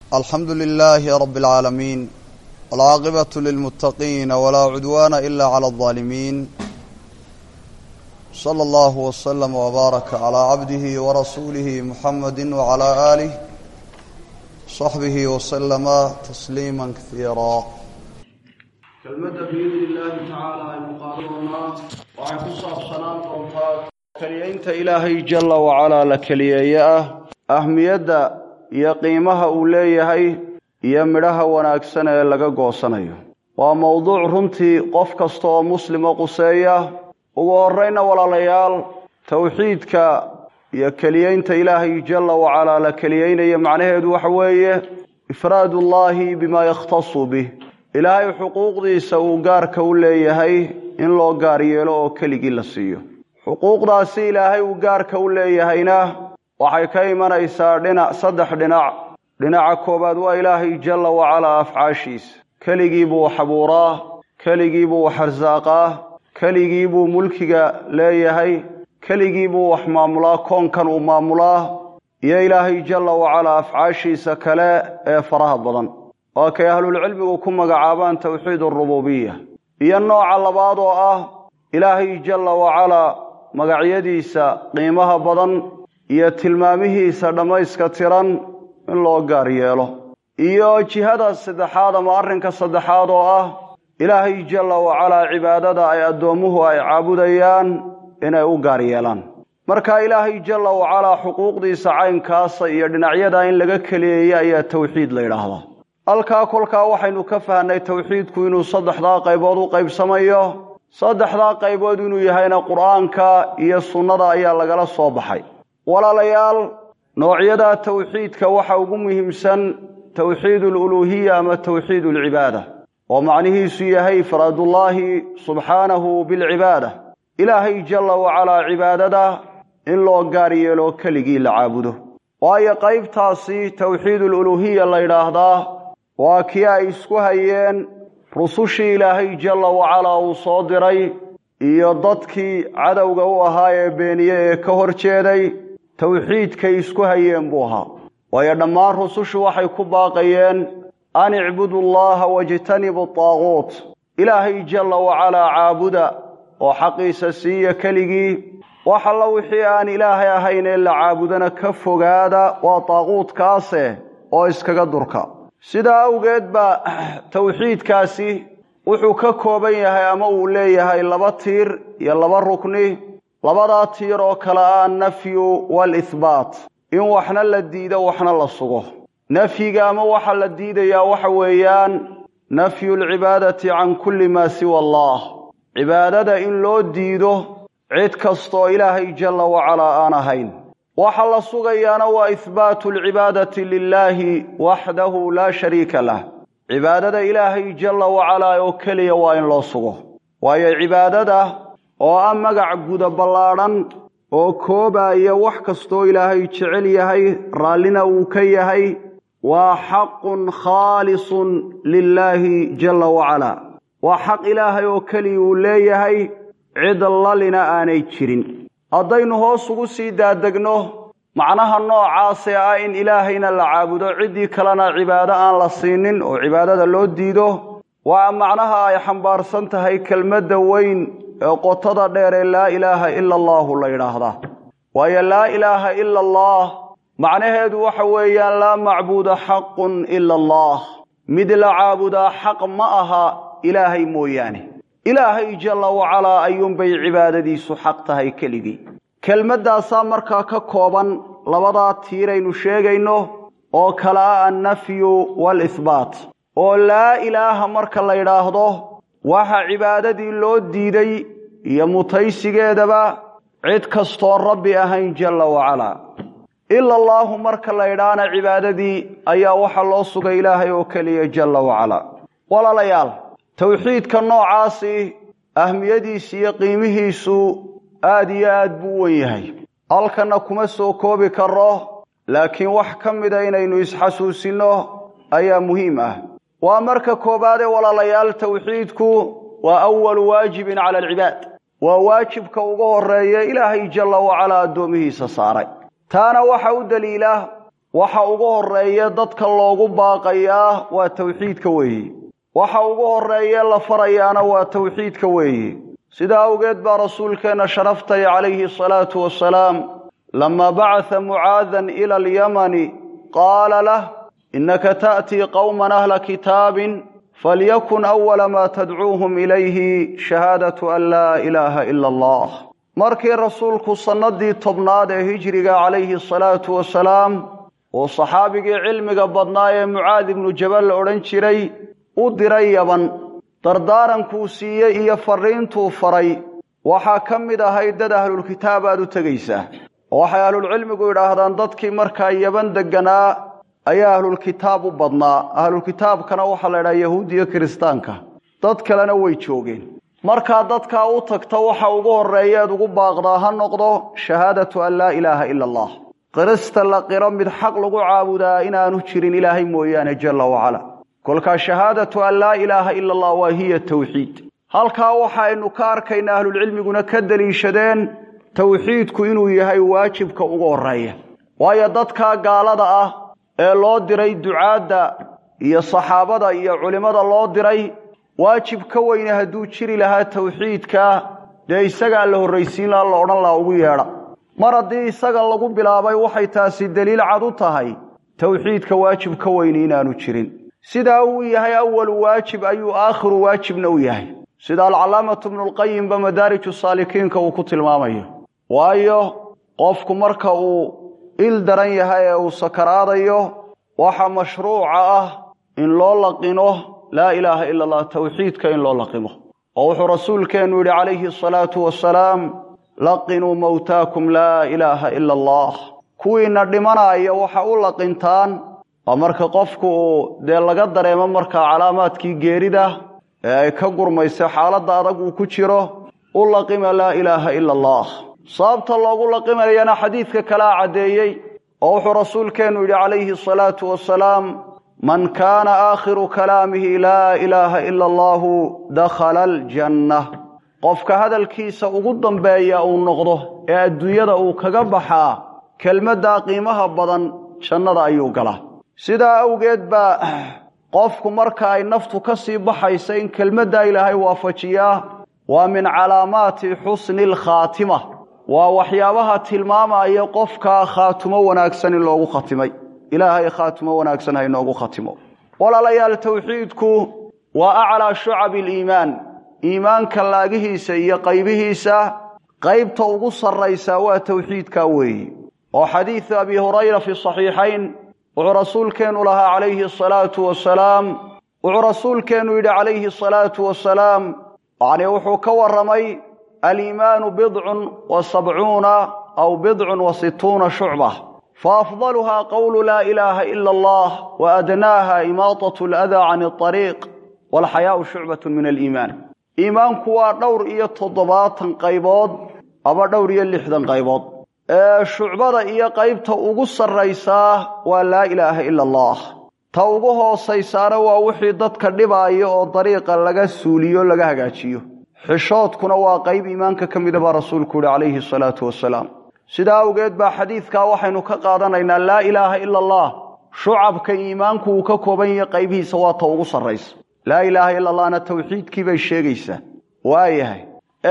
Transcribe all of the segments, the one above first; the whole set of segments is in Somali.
alxamdu lilaahi rabi اlcaalamiin walcaaqibatu lilmuttaqiina walaa cudwaana ila cala aldaalimiin sala allahu waslama wbaaraka calaa cabdihi warasuulihi muxamadi wacalaa aalih saxbihi waslama tasliima kaiira kelmadda biidni illaahi tacaala aynu qaadan doonaa waxay ku saabsanaan doontaa keliyeynta ilaahay jala wacalaa la keliyeeye ah ahmiyadda iyo qiimaha uu leeyahay iyo midhaha wanaagsan ee laga goosanayo waa mowduuc runtii qof kasta oo muslima quseeya ugu horrayna walaalayaal towxiidka iyo keliyeynta ilaahay jala wacalaa la keliyeynaya macnaheedu waxa weeye ifraadullaahi bimaa yakhtasu bih ilaahay xuquuqdiisa uu gaarka u leeyahay in loo gaar yeelo oo keligii la siiyo xuquuqdaasi ilaahay uu gaarka u leeyahayna waxay ka imanaysaa dhinac saddex dhinac dhinaca koowaad waa ilaahay jalla wacalaa afcaashiisa keligii buu wax abuuraa keligii buu wax arsaaqaa keligii buu mulkiga leeyahay keligii buu wax maamulaa koonkan uu maamulaa iyo ilaahay jalla wacalaa afcaashiisa kale ee faraha badan waa kay ahlulcilmigu ku magacaabaan towxiid arububiya iyo nooca labaad oo ah ilaahay jalla wacalaa magacyadiisa qiimaha badan iyo tilmaamihiisa dhammayska tiran in loo gaar yeelo iyo jihada saddexaad ama arrinka saddexaad oo ah ilaahay jalla wacalaa cibaadada ay addoommuhu ay caabudayaan inay u gaar yeelaan marka ilaahay jalla wacalaa xuquuqdiisa caynkaasa iyo dhinacyada in laga keliyeeya ayaa towxiid la yidhaahdaa halkaa kolkaa waxaynu ka fahnay towxiidku inuu saddexdaa qaybood u qaybsamayo saddexdaa qaybood inuu yahayna qur'aanka iyo sunnada ayaa lagala soo baxay walaalayaal noocyadaa towxiidka waxa ugu muhiimsan towxiid aluluuhiya ama towxiid alcibaada oo macnihiisu yahay ifraadullaahi subxaanahu bilcibaada ilaahay jalla wacalaa cibaadada in loo gaar yeelo keligii la caabudo waayo qaybtaasi towxiid aluluuhiya la yidhaahdaa waa kii ay isku hayeen rusushii ilaahay jalla wacalaa uu soo diray iyo dadkii cadowga u ahaa ee beeniye ee ka hor jeeday towxiidkay isku hayeen buu ahaa waayo dhammaan rusushu waxay ku baaqayeen an icbudu llaha wajtanibu taaguut ilaahay jalla wacalaa caabuda oo xaqiisa siiya keligii wax alla wixii aan ilaahay ahayn ee la caabudana ka fogaada waa taaquudkaase oo iskaga durka sidaa awgeed baa towxiidkaasi wuxuu ka kooban yahay ama uu leeyahay laba tiir iyo laba rukni labadaa tiir oo kale ah annafyu waalihbaat in waxna la diido waxna la sugo nafyiga ama waxa la diidayaa waxa weeyaan nafyu alcibaadati can kulli maa siwa allah cibaadada in loo diido cid kastaoo ilaahay jalla wacalaa aan ahayn waxa la sugayaana waa ihbaatu alcibaadati lilaahi waxdahu laa shariika lah cibaadada ilaahay jalla wacalaa oo keliya waa in loo sugo waayo cibaadada oo ah magac guda ballaadhan oo koobaaya wax kastoo ilaahay jecel yahay raallina uu ka yahay waa xaqun khaalisun lilaahi jalla wacalaa waa xaq ilaahay oo keliya uu leeyahay cid lalina aanay jirin haddaynu hoos ugu sii daadegno macnaha noocaase ah in ilaahayna la caabudo ciddii kalena cibaado aan la siinin oo cibaadada loo diido waa macnaha ay xambaarsan tahay kelmadda weyn ee qotada dheer ee laa ilaaha ila allaahu la yidhaahdaa waayo laa ilaaha ila allah macnaheedu waxa weeyaan laa macbuuda xaqun ila allah mid la caabudaa xaq ma aha ilaahay mooyaane ilaahay jalla wacalaa ayuunbay cibaadadiisu xaq tahay keligii kelmaddaasaa markaa ka kooban labadaa tiiraynu sheegayno oo kale ah annafyu waalihbaat oo laa ilaaha marka la yidhaahdo waxa cibaadadii loo diiday iyo mutaysigeedaba cid kastoon rabbi ahayn jalla wacalaa ila allaahu marka la yidhaahna cibaadadii ayaa waxa loo sugay ilaahay oo keliya jalla wacalaa walaalayaal towxiidka noocaasi ahmiyadiisa iyo qiimihiisu aad iyo aad buu wen yahay halkanna kuma soo koobi karro laakiin wax ka mida inaynu isxasuusinno ayaa muhiim ah waa marka koowaadee walaalayaal towxiidku waa awalu waajibin cala alcibaad waa waajibka ugu horreeya ilaahay jalla wacalaa addoomihiisa saaray taana waxa u daliila waxa ugu horeeya dadka loogu baaqayaa waa tawxiidka weeye waxa ugu horeeye la farayaana waa tawxiidka weeye sidaa awgeed baa rasuulkeenna sharaftay calayhi asalaatu wasalaam lamaa bacatha mucaadan ila alyamani qaala lah innaka ta'tii qowman ahla kitaabin falyakun awala maa tadcuuhum ilayhi shahaadatu an laa ilaaha ila allah markii rasuulku sannadii tobnaad ee hijriga calayhi asalaatu wasalaam uu saxaabigii cilmiga badnaa ee mucaad ibnu jabal la odhan jiray u diray yaban dardaarankuu siiyey iyo farriintuu faray waxaa ka mid ahayd dad ahlulkitaab aad u tegaysaa oo waxay ahlulcilmigu yidhaahdaan dadkii markaa yaban degganaa ayaa ahlulkitaab u badnaa ahlulkitaabkana waxaa la ydhaha yahuud iyo kiristaanka dad kalena way joogeen markaa dadkaa u tagta waxa ugu horreeyeed ugu baaqdaa ha noqdo shahaadatu an laa ilaaha ila allah qirista la qiro mid xaq lagu caabudaa inaanu jirin ilaahay mooyaane jalla wacala kolkaa shahaadatu an laa ilaaha ila allah waa hiya tawxiid halkaa waxaynu ka arkaynaa ahlulcilmiguna ka deliishadeen tawxiidku inuu yahay waajibka ugu horreeya waayo dadkaa gaalada ah ee loo diray ducaadda iyo saxaabada iyo culimmada loo diray waajib ka weyne hadduu jiri lahaa tawxiidka dee isagaa la horraysiin laha la odhan laha ugu yeedha mar haddii isaga lagu bilaabay waxay taasi deliil cad u tahay tawxiidka waajib ka weyne inaanu jirin sidaa uu yahay awalu waajib ayuu aakhiru waajibna u yahay sida alcalaamatu bnulqayimba madaariju saalikiinka uu ku tilmaamayo waayo qofku marka uu il daran yahay ee uu sakaraadayo waxa mashruuca ah in loo laqino laa ilaaha ila allah tawxiidka in loo laqimo oo wuxuu rasuulkeennu yidhi calayhi asalaatu wasalaam laqinuu mowtaakum laa ilaaha ila allah kuwiina dhimanaya waxa u laqintaan waa marka qofku uu dee laga dareemo markaa calaamaadkii geerida ee ay ka gurmaysa xaaladda adag uu ku jiro u laqima laa ilaaha ila allah sababta loogu laqimayana xadiidka kalea caddeeyey oo wuxuu rasuulkeennu yidhi calayhi asalaatu wasalaam man kaana aakhiru kalaamihi laa ilaaha ila allahu dakhala aljanna qofka hadalkiisa ugu dambeeya uu noqdo ee adduunyada uu kaga baxaa kelmaddaa qiimaha badan jannada ayuu galaa sidaa awgeed baa qofku marka ay naftu ka sii baxaysa in kelmaddaa ilaahay waafajiyaa waa min calaamaati xusni alkhaatima waa waxyaabaha tilmaamaya qofkaa khaatumo wanaagsan in loogu khatimay ilaahay khaatumo wanaagsan ha inoogu khatimo walaalayaal tawxiidku waa aclaa shucabi aliimaan iimaanka laagihiisa iyo qaybihiisa qaybta ugu sarraysaa waa tawxiidkaa weeye oo xadiidu abi hurayra fi saxiixayn wuxuu rasuulkeennu lahaa calayhi asalaatu wasalaam wuxuu rasuulkeennu yidhi calayhi asalaatu wasalaam yacnii wuxuu ka warramay aliimaanu bidcun wa sabcuuna aw bidcun wa situuna shucba faafdaluhaa qowlu laa ilaaha ila allah wa adnaaha imaatat aladaa can alariiq walxayaau shucbatun min aliimaan iimaanku waa dhowr iyo toddobaatan qaybood aba dhowr iyo lixdan qaybood ee shucbada iyo qaybta ugu sarraysaa waa laa ilaaha ila allah ta ugu hoosaysaana waa wixii dadka dhibaaya oo dariiqa laga suuliyo laga hagaajiyo xishoodkuna waa qayb iimaanka ka mida baa rasuulku yihi calayhi asalaatu wasalaam sidaa awgeed baa xadiidkaa waxaynu ka qaadanaynaa laa ilaaha ila allah shucabka iimaanku uu ka kooban yahay qaybihiisa waa ta ugu sarraysa laa ilaaha ila allahna tawxiidkii bay sheegaysaa waayahay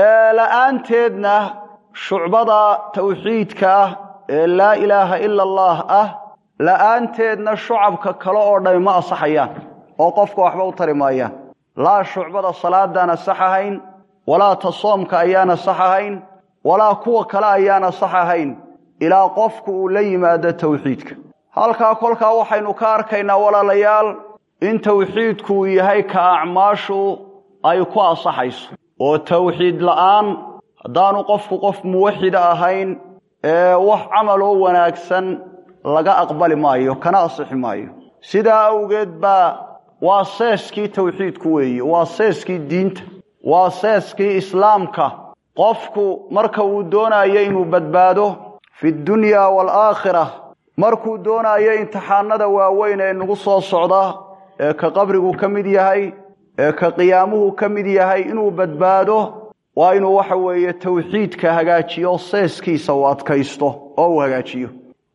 la'aanteedna shucbada tawxiidka ah ee laa ilaaha ila allah ah la'aanteedna shucabka kale oo dhami ma asaxayaan oo qofka waxba u tari maayaan laa shucbada salaadaan asax ahayn walaa ta soomka ayaan asax ahayn walaa kuwa kale ayaan asax ahayn ilaa qofku uu la yimaado tawxiidka halkaa kolkaa waxaynu ka arkaynaa walaalayaal in tawxiidku uu yahay ka acmaashu ay ku asaxayso oo tawxiid la'aan haddaanu qofku qof muwaxida ahayn ee wax camaloo wanaagsan laga aqbali maayo kana asixi maayo sidaa awgeed baa waa seeskii tawxiidku weeye waa seeskii diinta waa seeskii islaamka qofku marka uu doonayo inuu badbaado fi dunya waalaakhira markuu doonayo imtixaanada waaweyn ee nagu soo socda ee ka qabrigu ka mid yahay ee ka qiyaamuhu ka mid yahay inuu badbaado waa inuu waxa weeye tawxiidka hagaajiyo seeskiisa uu adkaysto oo uu hagaajiyo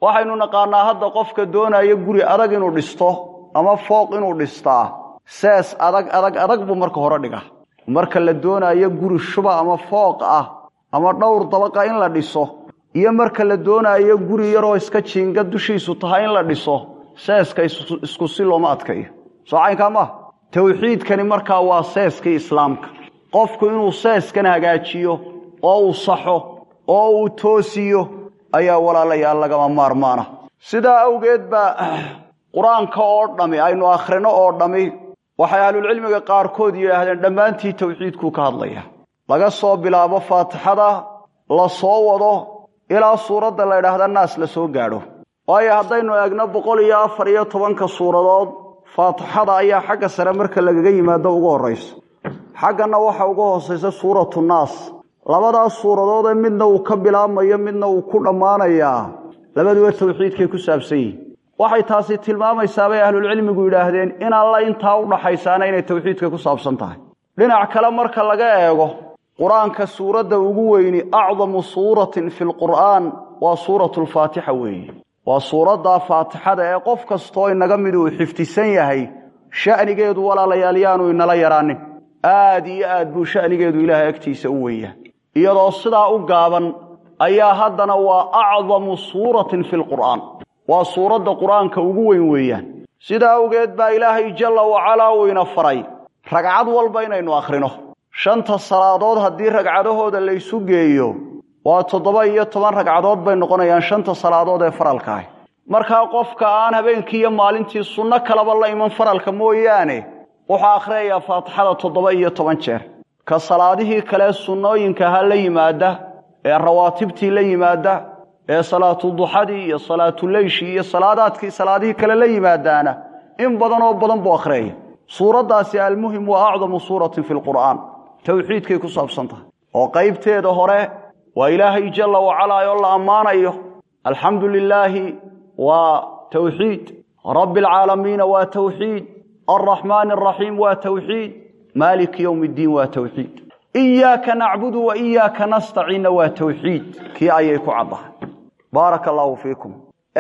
waxaynu naqaanaa hadda qofka doonaya guri adag inuu dhisto ama fooq inuu dhistaa sees adag adag adag buu marka hore dhigaa marka la doonayo guri shuba ama fooq ah ama dhowr dabaqa in la dhiso iyo marka la doonayo guri yaroo iska jiinga dushiisu tahay in la dhiso seeska isku si looma adkayo soo caynkaa maaha towxiidkani markaa waa seeskii islaamka qofku inuu seeskan hagaajiyo oo uu saxo oo uu toosiyo ayaa walaalayaal lagama maarmaana sidaa awgeed baa qur-aanka oo dhammi aynu akhrino oo dhammi waxay ahlulcilmiga qaarkood yidhaahdeen dhammaantii towxiidkuu ka hadlaya laga soo bilaabo faatixada la soo wado ilaa suuradda la ydhaahda naas la soo gaadho waayo haddaynu eegno boqol iyo afar iyo tobanka suuradood faatixada ayaa xagga sare marka lagaga yimaado ugu horraysa xagganna waxa uga hoosaysa suuratu naas labadaas suuradoodee midna uu ka bilaabmayo midna uu ku dhammaanayaa labaduba towxiidkay ku saabsan yihin waxay taasi tilmaamaysaa bay ahlulcilmigu yidhaahdeen in alla intaa u dhaxaysaana inay towxiidka ku saabsan tahay dhinac kale marka laga eego qur-aanka suuradda ugu weyni acdamu suuratin fi lqur'aan waa suuratu lfaatixa weeye waa suuraddaa faatixada ee qof kastoo inaga mid uu xifdisan yahay sha'nigeedu walaalayaal yaanu inala yaraanin aad iyo aad buu sha'nigeedu ilaahay agtiisa u weeyaa iyadoo sidaa u gaaban ayaa haddana waa acdamu suuratin fi lqur'aan waa suuradda qur-aanka ugu weyn weeyaan sidaa awgeed baa ilaahay jalla wacalaa uu ina faray ragcad walba inaynu akhrino shanta salaadood haddii ragcadahooda laysu geeyo waa toddoba iyo toban ragcadood bay noqonayaan shanta salaadood ee faralka ah markaa qofka aan habeenkii iyo maalintii sunno kalaba la iman faralka mooyaane wuxuu akhriyayaa faatixada toddoba iyo toban jeer ka salaadihii kale sunnooyinkaha la yimaada ee rawaatibtii la yimaada ee salaatuduxadii iyo salaatuleyshii iyo salaadaadkii salaadihii kale la yimaadaana in badan oo badan buu akhriyaya suuraddaasi almuhim waa acdamu suuratin fi lqur'aan towxiidkay ku saabsan tahay oo qaybteeda hore waa ilaahay jalla wacalaa oo la ammaanayo alxamdu lilaahi waa towxiid rabbi alcaalamiina waa towxiid alraxmaani araxiim waa towxiid maaliki yowmi ddiin waa towxiid iyaaka nacbudu wa iyaaka nastaciinna waa towxiid kii ayay ku caddahay baaraka allaahu fiikum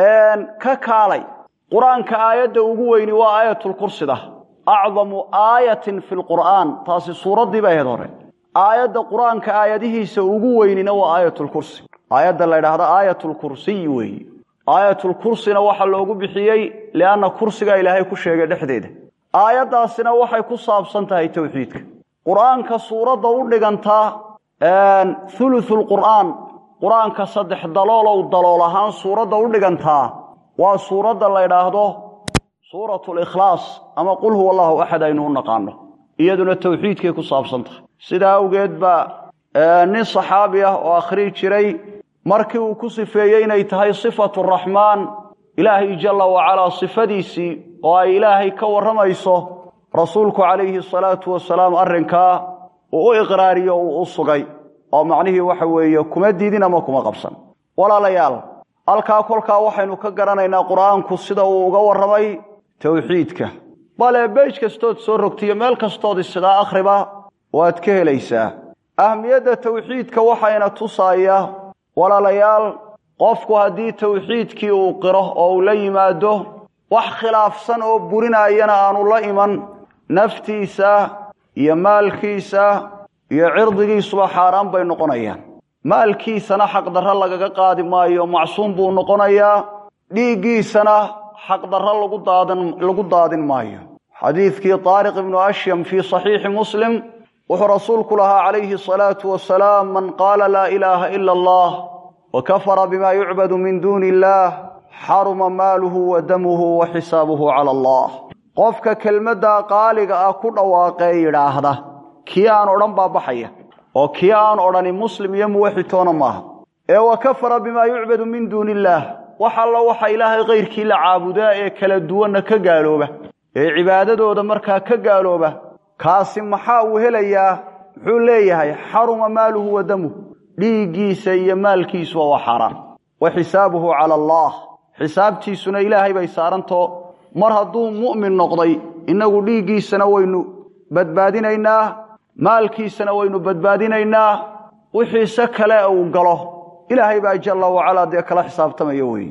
ka kaalay qur-aanka aayadda ugu weyni waa aayatulkursida acdamu aayatin fi lqur'aan taasi suuraddii bay ahayd hore aayadda qur-aanka aayadihiisa ugu weynina waa aayatulkursi aayadda la ydhaahda aayatulkursiyi weeye aayatulkursina waxaa loogu bixiyey lianna kursigaa ilaahay ku sheegay dhexdeeda aayaddaasina waxay ku saabsan tahay towxiidka qur-aanka suuradda u dhigantaa thuluthulqur'aan qur-aanka saddex daloolow dalool ahaan suuradda u dhigantaa waa suuradda la ydhaahdo suuratu likhlaas ama qul huwa allahu axad aynu u naqaano iyaduna towxiidkay ku saabsan tahay sidaa awgeed baa nin saxaabi ah oo akhrii jiray markii uu ku sifeeyey inay tahay sifatu raxmaan ilaahay jalla wacalaa sifadiisii oo ay ilaahay ka warramayso rasuulku calayhi asalaatu wasalaam arrinkaa uu u iqraariyo uu u sugay oo macnihii waxa weeye kuma diidin ama kuma qabsan walaalayaal halkaa kolkaa waxaynu ka garanaynaa qur-aanku sida uu uga warramay towxiidka bale beej kastood soo rogtiyo meel kastood isidaa akhriba waad ka helaysaa ahmiyadda towxiidka waxayna tusaaya walaalayaal qofku haddii towxiidkii uu qiro oo uu la yimaado wax khilaafsan oo burinaayana aanu la iman naftiisa iyo maalkiisa iyo cirdigiisuba xaaraan bay noqonayaan maalkiisana xaqdarro lagaga qaadi maayo macsuum buu noqonayaa dhiiggiisana xaqdarro lagu daadan lagu daadin maayo xadiidkii taariq ibnu ashyam fii saxiixi muslim wuxuu rasuulku lahaa calayhi asalaatu wasalaam man qaala laa ilaaha ila allah wa kafara bima yucbadu min duuni illaah xaruma maaluhu wa damuhu wa xisaabuhu cala allah qofka kelmaddaa qaaliga ah ku dhawaaqee yidhaahda kii aan odhan baa baxaya oo kii aan odhani muslim iyo muwaxitoona maaha ee wa kafara bimaa yucbadu min duuni illaah wax alla waxa ilaahay kayrkii la caabudaa ee kala duwanna ka gaalooba ee cibaadadooda markaa ka gaalooba kaasi maxaa uu helayaa muxuu leeyahay xaruma maaluhu wa damuhu dhiiggiisa iyo maalkiisuba waa xaaraan wa xisaabuhu cala allah xisaabtiisuna ilaahay bay saarantoo mar hadduu mu'min noqday innagu dhiiggiisana waynu badbaadinaynaa maalkiisana waynu badbaadinaynaa wixiise kale uu galo ilaahay baa jalla wacalaa dee kala xisaabtamaya weeye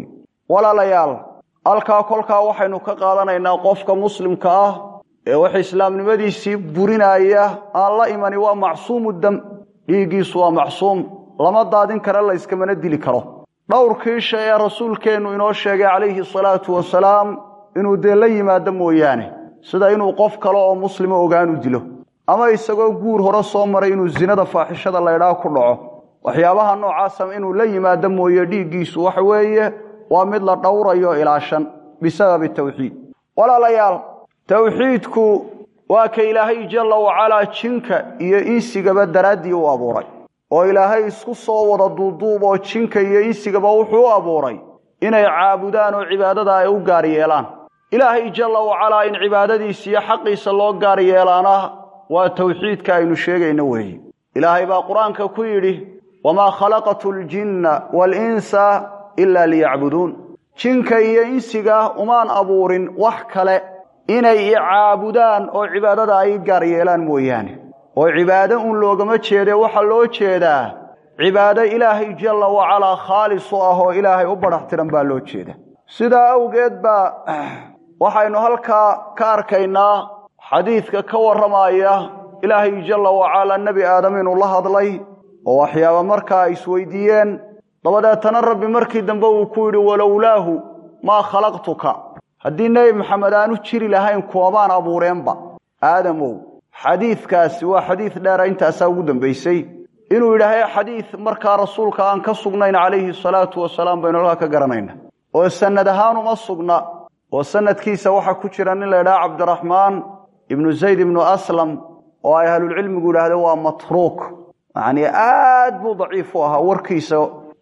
walaalayaal halkaa kolkaa waxaynu ka qaadanaynaa qofka muslimka ah ee wax islaamnimadiisii burinaya aan la imani waa macsuumu dam dhiiggiisu waa macsuum lama daadin kara layskamana dili karo dhowrkii shay ee rasuulkeennu inoo sheegay calayhi salaatu wasalaam inuu dee la yimaado mooyaane sida inuu qof kale oo muslima ogaanu dilo ama isagoo guur hore soo maray inuu zinada faaxishada laydhaa ku dhaco waxyaabaha noocaasa inuu la yimaado mooye dhiiggiisu waxa weeye waa mid la dhowrayo ilaashan bisababi tawxiid walaalayaal towxiidku waa ka ilaahay jalla wacalaa jinka iyo insigaba daraaddii u abuuray oo ilaahay isku soo wada duuduub oo jinka iyo insigaba wuxuu u abuuray inay caabudaan oo cibaadada ay u gaar yeelaan ilaahay jalla wacalaa in cibaadadiisa iyo xaqiisa loo gaar yeelaana waa towxiidka aynu sheegayno weeye ilaahay baa qur-aanka ku yidhi wamaa khalaqatu ljinna waalinsa ilaa liyacbuduun jinka iyo insiga umaan abuurin wax kale inay i caabudaan oo cibaadada ay gaar yeelaan mooyaane oo cibaado uun loogama jeede waxaa loo jeedaa cibaado ilaahay jalla wacalaa khaalis u ah oo ilaahay u badhax tiran baa loo jeeda sidaa awgeed baa waxaynu halkaa ka arkaynaa xadiidka ka warramaya ilaahay jalla wacalaa nebi aadam inuu la hadlay oo waxyaaba markaa ay isweydiiyeen dabadeetana rabbi markii dambe uu ku yidhi walowlaahu maa khalaqtuka haddii nebi maxamed aanu jiri lahayn kuwamaan abuureenba aadamow xadiidkaasi waa xadiid dheera intaasaa ugu dambaysay inuu yidhaahay xadiid markaa rasuulka aan ka sugnayn calayhi salaatu wasalaam baynu halkaa ka garanayna oo sanad ahaan uma sugna oo sanadkiisa waxaa ku jira nin la ydhaha cabdiraxmaan ibnu zayd ibnu aslam oo ay ahlulcilmigu yidhahdeen waa matruuk yacnii aad buu daciif u ahaa warkiisa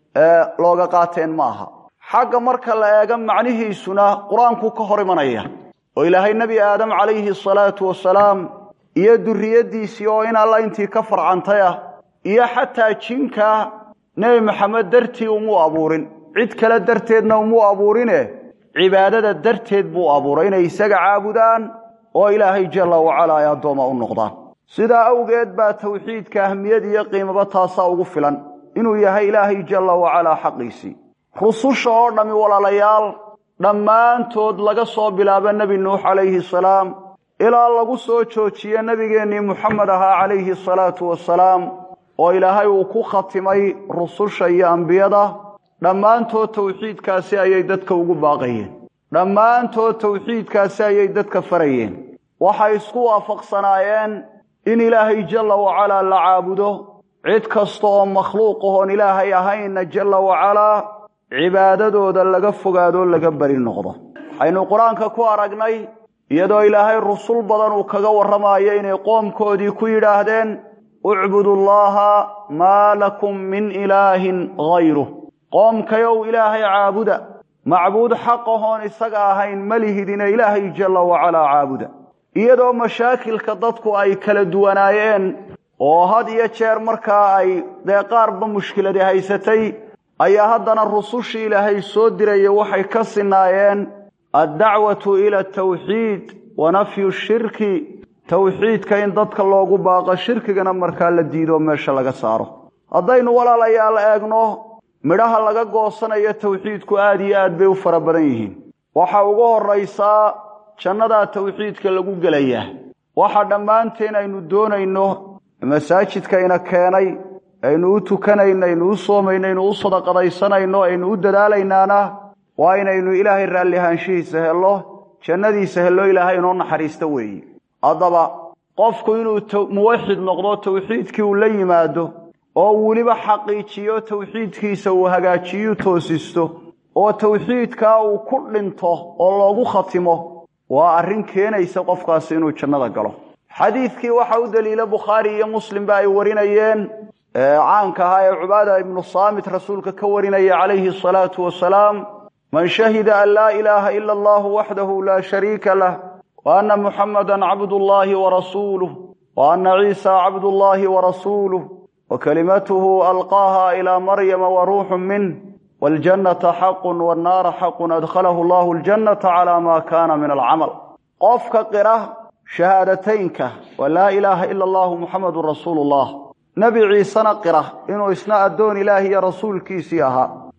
looga qaateen ma aha xagga marka la eega macnihiisuna qur-aankuu ka hor imanaya oo ilaahay nebi aadam calayhi salaatu wasalaam iyo durriyaddiisii oo in alla intii ka farcantay ah iyo xataa jinka nebi maxamed dartii umuu abuurin cid kale darteedna umuu abuurine cibaadada darteed buu abuuray inay isaga caabudaan oo ilaahay jalla wacalaa ay addooma u noqdaan sidaa awgeed baa tawxiidka ahmiyad iyo qiimaba taasaa ugu filan inuu yahay ilaahay jalla wacalaa xaqiisii rususha oo dhammi walaalayaal dhammaantood laga soo bilaabo nebi nuux calayhi salaam ilaa lagu soo joojiye nebigeennii muxamed ahaa calayhi salaatu wasalaam oo ilaahay uu ku khatimay rususha iyo ambiyada dhammaantood tawxiidkaasi ayay dadka ugu baaqayeen dhammaantood tawxiidkaasi ayay dadka farayeen waxay isku waafaqsanaayeen in ilaahay jalla wacalaa la caabudo cid kasta oo makhluuq ahoon ilaahay ahaynna jalla wacalaa cibaadadooda laga fogaadoo laga beri noqdo waxaynu qur-aanka ku aragnay iyadoo ilaahay rusul badan uu kaga warramayo inay qoomkoodii ku yidhaahdeen ucbudu llaha maa lakum min ilaahin hayruh qoomkayow ilaahay caabuda macbuud xaq ahoon isaga ahayn ma lihidine ilaahay jalla wacalaa caabuda iyadoo mashaakilka dadku ay kala duwanaayeen oo had iyo jeer markaa ay dee qaarba mushkiladi haysatay ayaa haddana rusushii ilaahay soo diraya waxay ka sinaayeen addacwatu ila atawxiid wa nafyu shirki tawxiidka in dadka loogu baaqo shirkigana markaa la diidoo meesha laga saaro haddaynu walaalayaal eegno midhaha laga goosanayo tawxiidku aad iyo aad bay u fara badan yihiin waxa ugu horraysaa jannadaa tawxiidka lagu gelayaa waxa dhammaanteen aynu doonayno masaajidkayna keenay aynu u tukanayno aynu u soomayno aynu u sadaqadaysanayno aynu u dadaalaynaana waa inaynu ilaahay raalli ahaanshihiisa hello jannadiisa hello ilaahay inoo naxariista weeye haddaba qofku inuu muwaxid noqdo tawxiidkii uu la yimaado oo weliba xaqiijiyo tawxiidkiisa uu hagaajiyu toosisto oo tawxiidkaa uu ku dhinto oo loogu khatimo waa arrin keenaysa qofkaasi inuu jannada galo xadiidkii waxa u daliila bukhaari iyo muslimba ay warinayeen caanka ahaa ee cubaada ibnu saamit rasuulka ka warinaya calayhi asalaatu wasalaam man shahida an laa ilaaha ila allahu waxdahu laa shariika lah wa anna muxamadan cabdullaahi warasuuluh wa anna ciisa cabdullaahi warasuuluh wa kalimatuhu alqaaha ilaa maryama wa ruuxun minh waljannata xaqun wannaara xaqun adkhalahu allahu aljannata calaa maa kaana min alcamal qofka qira shahaadateynka wa laa ilaaha ila allahu muxamadun rasuulu llah nebi ciisena qira inuu isna addoon ilaahi iyo rasuulkiisii ahaa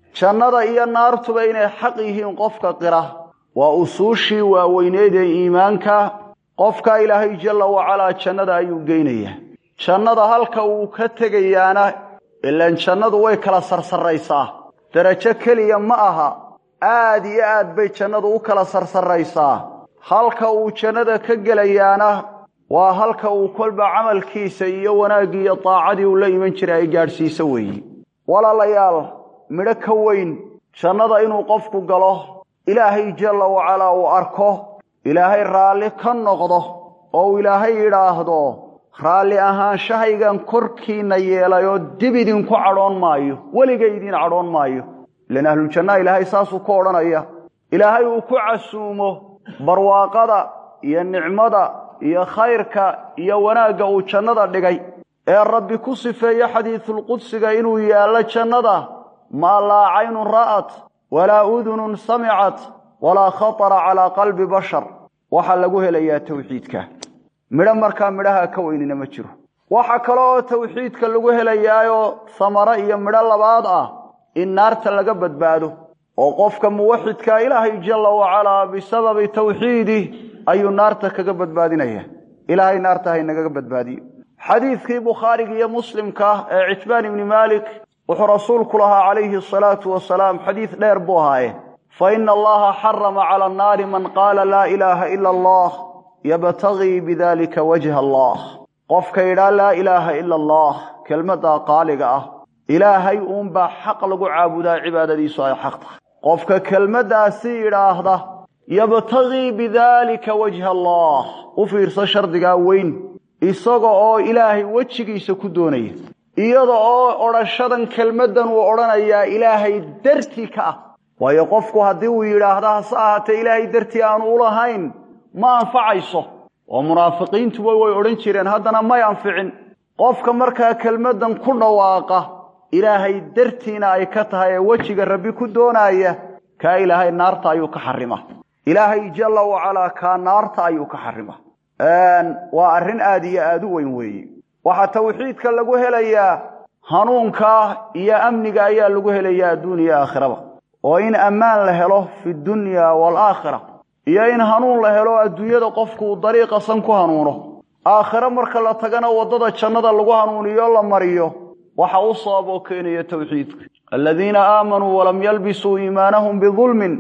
jannada iyo naartuba inay xaq yihiin qofka qira waa usuushii waaweyneed ee iimaanka qofka ilaahay jalla wacalaa jannada ayuu geynayaa jannada halka uu ka tegayaana ilaan jannadu way kala sarsarraysaa derajo keliya ma aha aad iyo aad bay jannadu u kala sarsarraysaa halka uu jannada ka gelayaana waa halka uu kolba camalkiisa iyo wanaaggii iyo daacadii uu la iman jiray ay gaadhsiiso weeye walaalayaal midho ka weyn jannada inuu qofku galo ilaahay jalla wacalaa uu arko ilaahay raalli ka noqdo oo uu ilaahay yidhaahdo raalli ahaanshahaygan korkiinna yeelay oo dib idinku cadhoon maayo weligay idiin cadhoon maayo ilan ahluljannaha ilaahay saasuu ku odhanaya ilaahay uu ku casuumo barwaaqada iyo nicmada iyo khayrka iyo wanaagga uu jannada dhigay ee rabbi ku sifeeye xadiisulqudsiga inuu yaallo jannada maa laa caynun ra'at walaa udunun samicat walaa khatara calaa qalbi bashar waxaa lagu helayaa tawxiidka midho markaa midhaha ka weynina ma jiro waxa kale oo tawxiidka lagu helayaayoo samaro iyo midho labaad ah in naarta laga badbaado oo qofka muwaxidkaa ilaahay jalla wacalaa bisababi tawxiidih ayuu naarta kaga badbaadinaya ilaahay naarta haynagaga badbaadiyo xadiidkii bukhaariga iyo muslimka ee citbaan ibni maalik wuxuu rasuulku lahaa calayhi asalaatu wasalaam xadiid dheer buu ahaaye fa ina allaha xarama cala annaari man qaala laa ilaaha ila allah yabtagii bidalika wajha allah qofka yidhaa laa ilaaha ila allah kelmaddaa qaaliga ah ilaahay uunbaa xaq lagu caabudaa cibaadadiisu ay xaq tahay qofka kelmaddaasi yidhaahda yabtagii bidaalika wajha allah u fiirso shardigaa weyn isaga oo ilaahay wejigiisa ku doonaya iyada oo odhashadan kelmaddan uu odhanayaa ilaahay dartii ka ah waayo qofku haddii uu yidhaahda hase ahaatee ilaahay dartii aanu ulahayn ma anfacayso oo munaafiqiintuba way odhan jireen haddana may anficin qofka markaa kelmaddan ku dhawaaqa ilaahay dartiina ay ka tahay ee wejiga rabbi ku doonaaya kaa ilaahay naarta ayuu ka xarima ilaahay jalla wacalaa kaa naarta ayuu ka xarima waa arrin aad iyo aad u weyn weeye waxaa tawxiidka lagu helayaa hanuunka iyo amniga ayaa lagu helayaa adduun iyo aakhiraba oo in ammaan la helo fi dunya waalaakhira iyo in hanuun la helo adduunyada qofku uu dariiqa san ku hanuuno aakhiro marka la tagana waddada jannada lagu hanuuniyo la mariyo waxa u sabab oo keenaya tawxiidka aladiina aamanuu walam yalbisuu iimaanahum bidulmin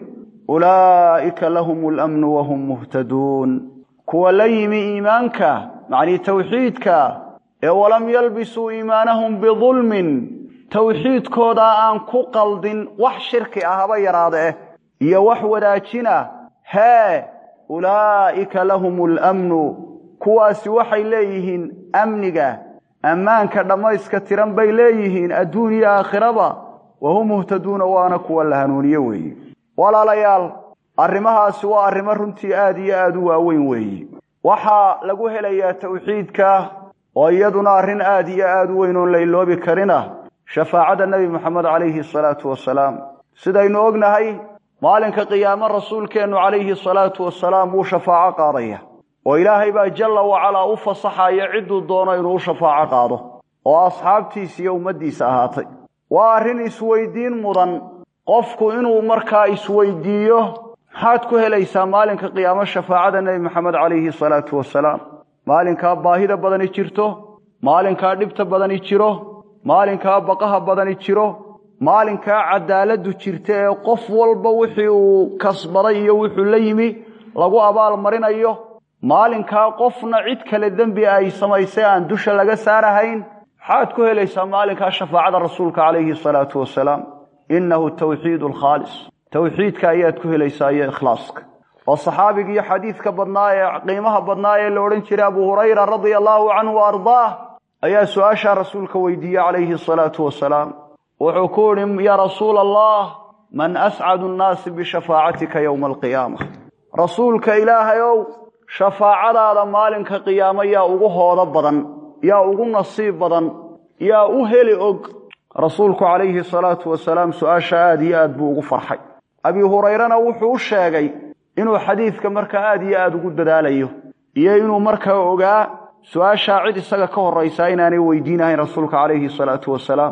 ulaa'ika lahum alamnu wahum muhtaduun kuwa la yimi iimaanka macnii tawxiidka ee walam yalbisuu iimaanahum bidulmin tawxiidkoodaa aan ku qaldin wax shirki ah haba yaraada eh iyo wax wadaajina hee ulaa'ika lahum alamnu kuwaasi waxay leeyihiin amniga ammaanka dhammayska tiran bay leeyihiin adduun iyo aakhiraba wahum muhtaduuna waana kuwa la hanuuniye weeye walaalayaal arrimahaasi waa arrimo runtii aad iyo aad u waaweyn weeye waxaa lagu helayaa tawxiidka oo iyaduna arrin aad iyo aad u weyn oon la iloobi karina shafaacada nebi moxamed calayhi asalaatu wasalaam sidaynu ognahay maalinka qiyaamo rasuulkeennu calayhi asalaatu wasalaam wuu shafaaco qaadaya oo ilaahay baa jalla wacalaa u fasaxaya cidduu doono inuu u shafaaco qaado oo asxaabtiisa iyo ummaddiisa ahaatay waa arrin isweydiin mudan qofku inuu markaa isweydiiyo maxaad ku helaysaa maalinka qiyaamo shafaacada nebi moxamed calayhi salaatu wasalaam maalinkaa baahida badani jirto maalinkaa dhibta badani jiro maalinkaa baqaha badani jiro maalinkaa cadaaladdu jirta ee qof walba wixii uu kasbaday iyo wuxuu la yimi lagu abaal marinayo maalinkaa qofna cid kale dembi ay samaysay aan dusha laga saarahayn maxaad ku helaysaa maalinkaa shafaacada rasuulka calayhi salaatu wasalaam innahu tawxiidu alkhaalis tawxiidka ayaad ku helaysaa iyo ikhlaaska oo saxaabigii iyo xadiidka badnaa ee qiimaha badnaa ee la odhan jiray abu hurayra radia allaahu canhu wa ardaah ayaa su-aashaa rasuulka weydiiyey calayhi asalaatu wasalaam wuxuu ku idhi yaa rasuula allah man ascadu nnaasi bishafaacatika yowma alqiyaama rasuulka ilaahay ow shafaacadaada maalinka qiyaamo yaa ugu hoodo badan yaa ugu nasiib badan yaa u heli og rasuulku calayhi salaatu wasalaam su-aasha aad iyo aad buu ugu farxay abi hurayrena wuxuu u sheegay inuu xadiidka markaa aad iyo aad ugu dadaalayo iyo inuu markaa ogaa su-aashaa cid isaga ka horraysaa inaanay weydiinahayn rasuulka calayhi salaatu wasalaam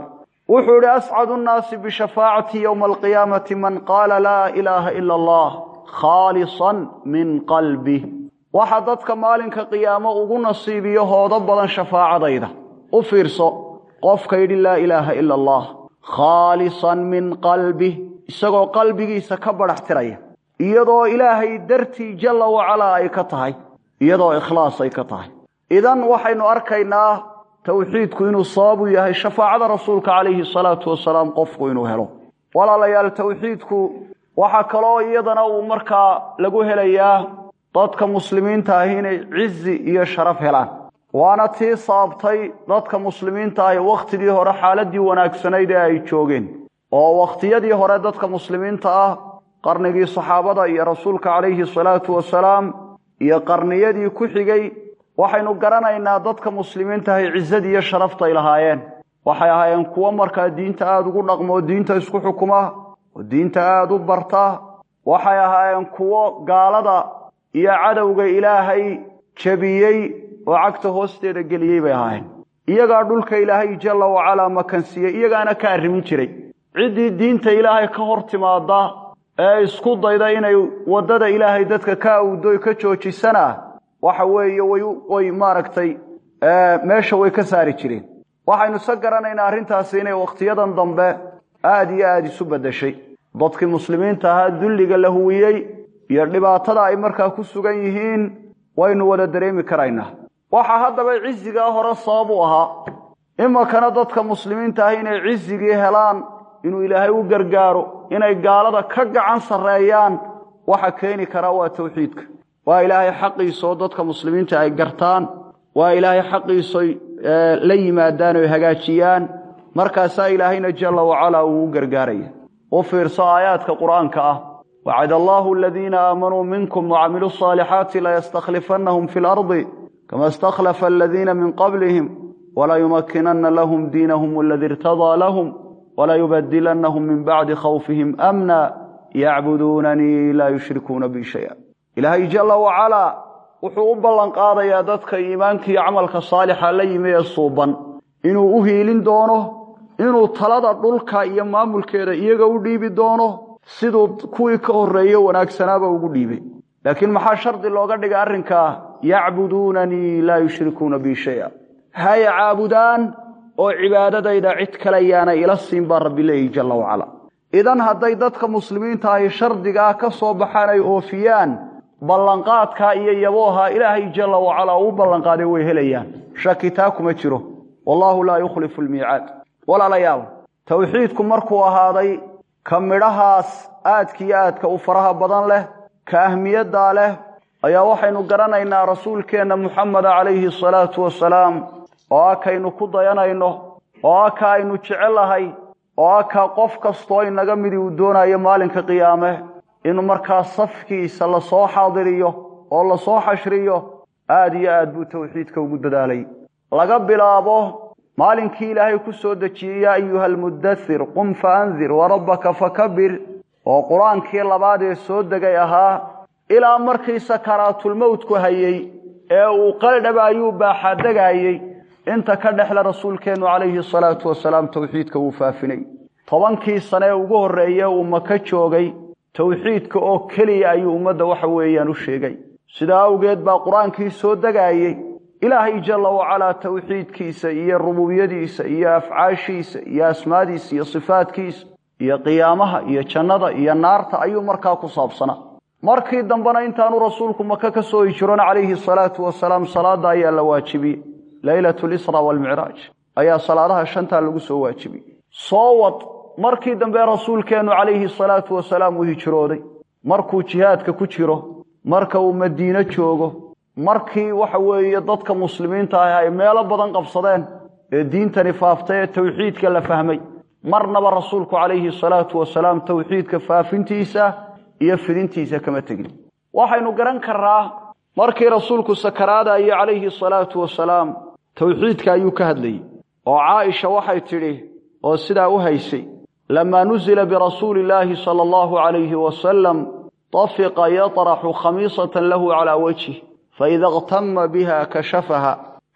wuxuu idhi ascadu nnaasi bishafaacati yowma alqiyaamati man qaala laa ilaaha ila allah khaalisan min qalbih waxa dadka maalinka qiyaamo ugu nasiibiyo hoodo badan shafaacadayda u fiirso qofka yidhi laa ilaaha ila allah khaalisan min qalbih isagoo qalbigiisa ka badhax tiraya iyadoo ilaahay dartii jalla wacalaa ay ka tahay iyadoo ikhlaas ay ka tahay idan waxaynu arkaynaa towxiidku inuu sababu yahay shafaacada rasuulka calayhi salaatu wasalaam qofku inuu helo walaalayaal towxiidku waxaa kaloo iyadana uu markaa lagu helayaa dadka muslimiinta ahi inay cizi iyo sharaf helaan waana tii sababtay dadka muslimiinta ahi wakhtigii hore xaaladii wanaagsanayd ee ay joogeen oo wakhtiyadii hore dadka muslimiinta ah qarnigii saxaabada iyo rasuulka calayhi salaatu wasalaam iyo qarniyadii ku xigay waxaynu garanaynaa dadka muslimiinta ahi cizadii iyo sharaftay lahaayeen waxay ahaayeen kuwo markaa diinta aada ugu dhaqmo oo diinta isku xukuma oo diinta aada u barta waxay ahaayeen kuwo gaalada iyo cadowga ilaahay jabiyey oo cagta hoosteeda geliyey bay ahaayeen iyagaa dhulka ilaahay jalla wacalaa makansiiyey iyagaana ka arrimin jiray ciddii diinta ilaahay ka hor timaada ee isku dayda inay waddada ilaahay dadka ka awdoy ka joojisana waxa weeye way maaragtay meesha way ka saari jireen waxaynu se garanaynaa arrintaasi inay wakhtiyadan dambe aada iyo aada isu beddeshay dadkii muslimiinta ahaa dulliga la huwiyey iyo dhibaatada ay markaa ku sugan yihiin waynu wada dareemi karaynaa waxaa haddaba cizigaa hore sabab u ahaa iminkana dadka muslimiinta ah inay cizigii helaan inuu ilaahay u gargaaro inay gaalada ka gacan sarreeyaan waxa keeni karaa waa tawxiidka waa ilaahay xaqiisaoo dadka muslimiinta ay gartaan waa ilaahay xaqiisoy la yimaadaan oy hagaajiyaan markaasaa ilaahayna jalla wacalaa uu u gargaaraya u fiirso aayaadka qur-aanka ah wacad allaahu aladiina aamanuu minkum wacamiluu asaalixaati layastakhlifannahum fi lardi kama istakhlafa aladiina min qablihim walayumakinanna lahum diinahum aladi irtadaa lahum walayubadilannahum min bacdi khawfihim amna yacbuduunanii laa yushrikuuna bi shaya ilaahay jalla wacalaa wuxuu u ballanqaadayaa dadka iimaanka iyo camalka saalixa la yimi ee suuban inuu u hiilin doono inuu talada dhulka iyo maamulkeeda iyaga u dhiibi doono siduu kuwii ka horreeye wanaagsanaaba ugu dhiibay laakiin maxaa shardi looga dhigay arrinkaa yacbuduunanii laa yushrikuuna bi shaya hay caabudaan oo cibaadadayda cid kale yaana ila siin baa rabbi leeyahy jalla wacalaa idan hadday dadka muslimiinta ahi shardigaa ka soo baxaan ay oofiyaan ballanqaadkaa iyo yabooha ilaahay jalla wacalaa uu ballanqaaday way helayaan shaki taa kuma jiro wallaahu laa yukhlifu almiicaad walaalayaal towxiidku markuu ahaaday ka midhahaas aadka iyo aadka u faraha badan leh ka ahmiyaddaa leh ayaa waxaynu garanaynaa rasuulkeenna muxameda calayhi asalaatu wasalaam oo ah kaynu ku dayanayno oo ah ka aynu jecellahay oo ah ka qof kastoo inaga midi uu doonayo maalinka qiyaame in markaa safkiisa lasoo xaadiriyo oo lasoo xashriyo aad iyo aad buu towxiidka ugu dadaalay laga bilaabo maalinkii ilaahay ku soo dejiyey yaa ayuha almuddathir qum fa andir warabbaka fakabir oo qur-aankii labaad ee soo degay ahaa ilaa markii sakaraatulmowtku hayey ee uu qaldhaba ayuu baaxadegaayey inta ka dhexle rasuulkeennu calayhi salaatu wasalaam towxiidka wuu faafinay tobankii sane ee ugu horreeye uu maka joogay towxiidka oo keliya ayuu ummadda waxa weeyaan u sheegay sidaa awgeed baa qur-aankii soo degaayey ilaahay jalla wacalaa towxiidkiisa iyo rububiyadiisa iyo afcaashiisa iyo asmaadiisa iyo sifaadkiisa iyo qiyaamaha iyo jannada iyo naarta ayuu markaa ku saabsanaa markii dambena intaanu rasuulku maka ka soo hijiroon calayhi salaatu wasalaam salaada ayaa la waajibiyey leylatu lisra waalmicraaj ayaa salaadaha shantaa lagu soo waajibiyey soo wad markii dambe rasuulkeennu calayhi salaatu wasalaam uu hijrooday markuu jihaadka ku jiro marka uu madiine joogo markii waxa weeye dadka muslimiinta ah ay meelo badan qabsadeen ee diintani faaftay ee towxiidka la fahmay marnaba rasuulku calayhi salaatu wasalaam towxiidka faafintiisa iyo fidintiisa kama tegin waxaynu garan karnaa markii rasuulku sakaraadayo calayhi salaatu wasalaam towxiidka ayuu ka hadlayey oo caaisha waxay tidhi oo sidaa u haysay lamaa nuzila birasuuli illaahi sala allahu calayhi wasalam tafiqa yaطraxu khamiisatan lahu calaa wajhih faida اktama biha kashafaha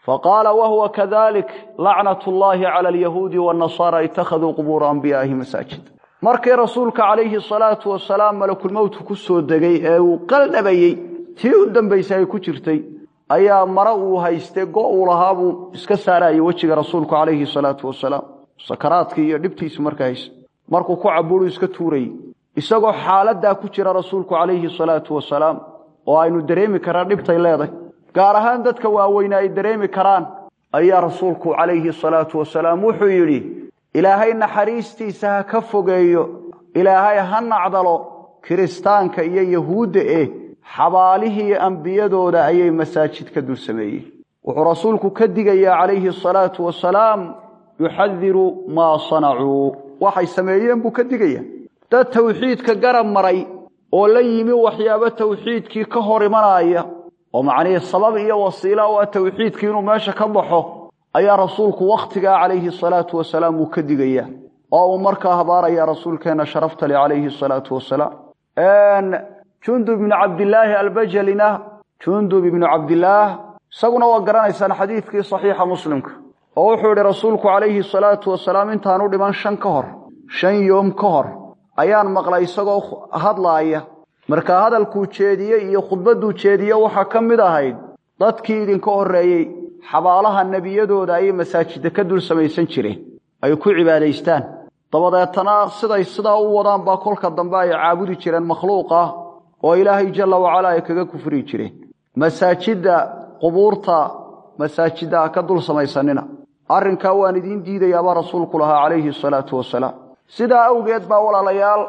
faqaala wahuwa kadalik lacnat llahi cala alyahuudi waannasaara ittakhaduu qubuura anbiyaaihi masaajid markii rasuulka calayhi salaatu wasalaam malakulmowtku ku soo degay ee uu qaldhabayey tii u dambaysay ay ku jirtay ayaa mare uu haystay go uu lahaa buu iska saarayay wejiga rasuulku calayhi salaatu wasalaam sakaraadkii iyo dhibtiisu markaa haysta markuu ku cabuuru iska tuurayey isagoo xaaladdaa ku jira rasuulku calayhi salaatu wasalaam oo aynu dareemi karaan dhibtay leedahay gaar ahaan dadka waaweyne ay dareemi karaan ayaa rasuulku calayhi salaatu wasalaam wuxuu yidhi ilaahay naxariistiisa ha ka fogeeyo ilaahay ha nacdalo kiristaanka iyo yahuudda eh xabaalihii ambiyadooda ayay masaajid ka dul sameeyeen wuxuu rasuulku ka digayaa calayhi asalaatu wasalaam yuxadiru maa sanacuu waxay sameeyeen buu ka digayaa dad tawxiidka garab maray oo la yimi waxyaabo tawxiidkii ka hor imanaya oo macnihii sabab iyo wasiila u ah tawxiidkii inuu meesha ka baxo ayaa rasuulku wakhtigaa calayhi asalaatu wasalaam uu ka digayaa oo uu markaa habaaraya rasuulkeenna sharafta le calayhi asalaatu wasalaam jundub ibnu cabdilaahi albajalina jundub ibnu cabdilaah isaguna waa garanaysaan xadiidkii saxiixa muslimka oo wuxuu yidhi rasuulku calayhi salaatu wasalaam intaanu dhiman shan ka hor shan yoom ka hor ayaan maqlay isagoo hadlaaya markaa hadalkuu jeediyey iyo khudbadduu jeediye waxaa ka mid ahayd dadkii idinka horreeyey xabaalaha nebiyadooda ayay masaajidda ka dul samaysan jireen ay ku cibaadaystaan dabadeetana siday sidaa u wadaan baa kolka dambe ay caabudi jireen makhluuqa oo ilaahay jalla wacalaa ay kaga kufri jireen masaajidda qubuurta masaajidda ha ka dul samaysanina arrinkaa waan idiin diidayaabaa rasuulku lahaa calayhi asalaatu wasalaam sidaa awgeed baa walaalayaal